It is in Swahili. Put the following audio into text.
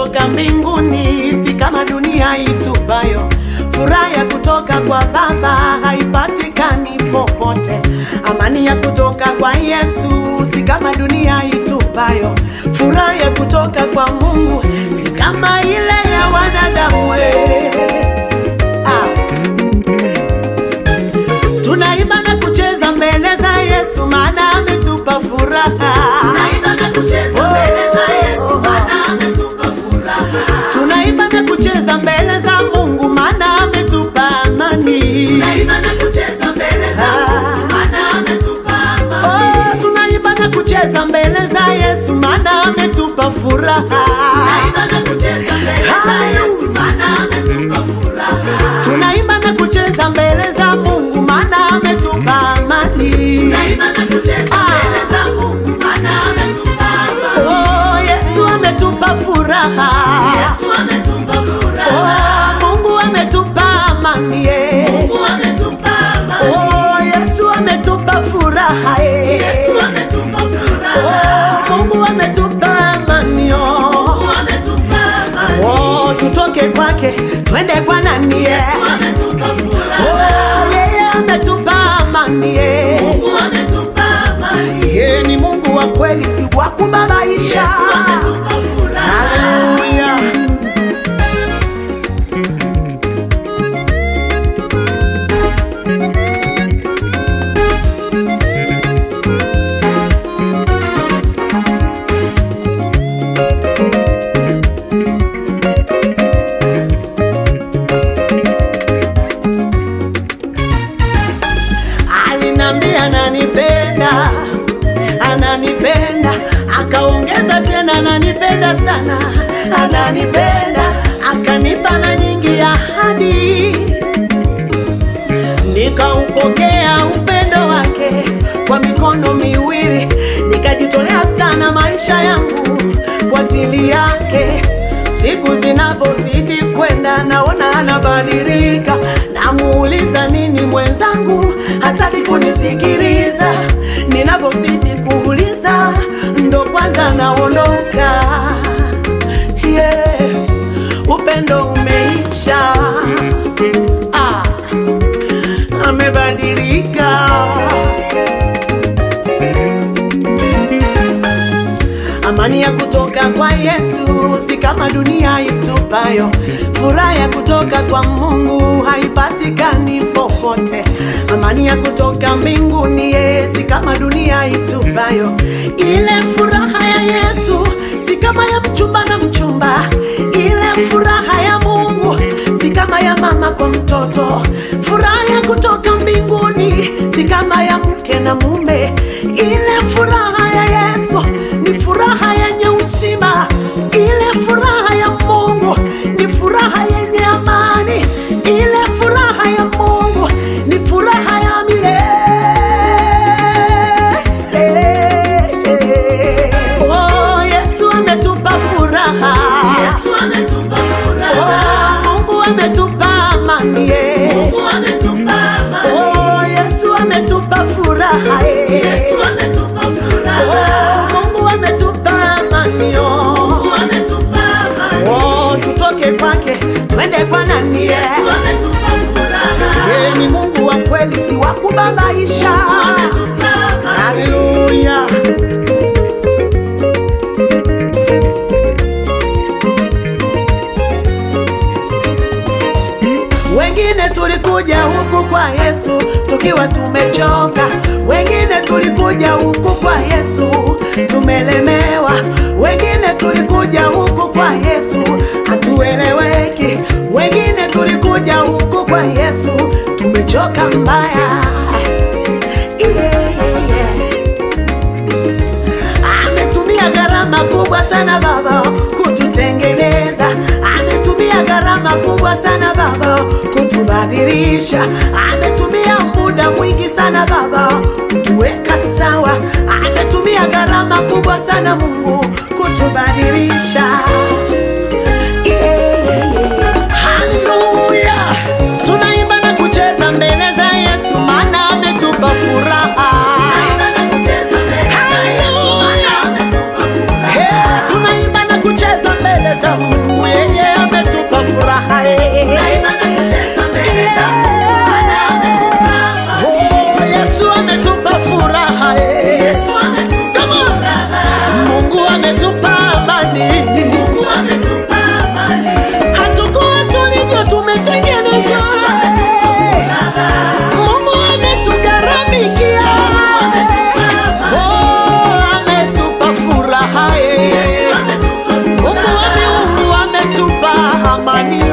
kutoka mbinguni, si kama dunia itupayo. Furaha ya kutoka kwa Baba haipatikani popote. Amani ya kutoka kwa Yesu si kama dunia itupayo. Furaha ya kutoka kwa Mungu si kama ile ya wanadamu. we. Ah. Tunaimba na kucheza mbele za Yesu maana ametupa furaha. Tunaimba na kucheza mbele za Yesu maana ametupa furaha. Tunaimba na kucheza mbele za Mungu maana ametupa amani. Tunaimba na kucheza mbele za Mungu maana ametupa amani. Oh, tunaimba na kucheza mbele za Yesu maana ametupa furaha. Tunaimba na kucheza mbele za Yesu maana ametupa furaha. Tunaimba na kucheza mbele za Mungu maana ametupa amani. Tunaimba na kucheza mbele za Mungu maana ametupa amani. Oh, Yesu ametupa furaha. Yesu ametupa furaha. Oh, Mungu ametupa amani. eh. Mungu ametupa amani. Oh, Yesu ametupa furaha. eh. Yesu ametupa furaha. Oh, Mungu ametupa amani. oh. Mungu ametupa amani. Oh, tutoke kwake twende kwa nani? eh. Yesu ametupa furaha. Oh, yeye ametupa amani. eh. Mungu ametupa amani. Yeye ni Mungu wa kweli, si wa kubabaisha. Yesu ametupa furaha. Haleluya. Alinambia ananipenda, ananipenda, akaongeza tena ananipenda sana, ananipenda, akanipa na nyingi ahadi, nikaupokea upendo wake kwa mikono miwili, nikajitolea sana maisha yangu kwa ajili yake. Siku zinapozidi kwenda, naona anabadilika, namuuliza nini mwenzangu, hataki kunisikiliza. Ninapozidi kuuliza, ndo kwanza naondoka. Yeah, upendo umeisha. Ah, amebadilika. Amani ya kutoka kwa Yesu si kama dunia itupayo. Furaha ya kutoka kwa Mungu haipatikani popote. Amani ya kutoka mbinguni ye si kama dunia itupayo. Ile furaha ya Yesu si kama ya mchumba na mchumba. Ile furaha ya Mungu si kama ya mama kwa mtoto. Furaha ya kutoka mbinguni si kama ya mke na mume. Ile furaha ya Yesu ni furaha yenye uzima. Ile furaha ya Mungu ni furaha yenye amani. Ile furaha ya Mungu ni furaha ya milele. Oh, Yesu ametupa furaha. Yesu ametupa furaha. Oh, Mungu ametupa amani. eh. Mungu ametupa amani. Oh, Yesu ametupa furaha. eh. Yesu ametupa furaha. Oh, Mungu ametupa amani. oh. Mungu ametupa amani. Oh, tutoke kwake twende kwa nani? eh. Yesu ametupa furaha. Yeye ni Mungu wa kweli, si wa kubabaisha. Ametupa amani. Haleluya. Wengine tulikuja huku kwa Yesu tukiwa tumechoka, wengine tulikuja huku kwa Yesu tumelemewa, wengine tulikuja huku kwa Yesu hatueleweki, wengine tulikuja huku kwa Yesu tumechoka mbaya. Yeah, yeah, yeah. Ametumia gharama kubwa sana Baba kututengeneza, ametumia gharama kubwa sana Baba kutubadilisha, ametumia muda mwingi sana Baba kutuweka sawa, ametumia gharama kubwa sana Mungu kutubadilisha. Yeah, yeah, yeah. Haleluya, tunaimba na kucheza mbele za Yesu, maana ametupa furaha. Tunaimba na kucheza mbele za Yesu, maana ametupa furaha. Hey, tunaimba na kucheza mbele mbele za Mungu, yeye ametupa furaha eh. Tunaimba na kucheza mbele za Mungu, maana ametupa amani. Oh, Yesu ametupa furaha eh. Yesu ametupa furaha. Mungu ametupa amani, Mungu ametupa amani. hatukuwa tulivyo, tumetengenezwa. Yesu ametupa furaha. Mungu ametugharamikia, oh, ametupa furaha eh. Yesu ametupa Mungu wa furaha. miungu ametupa amani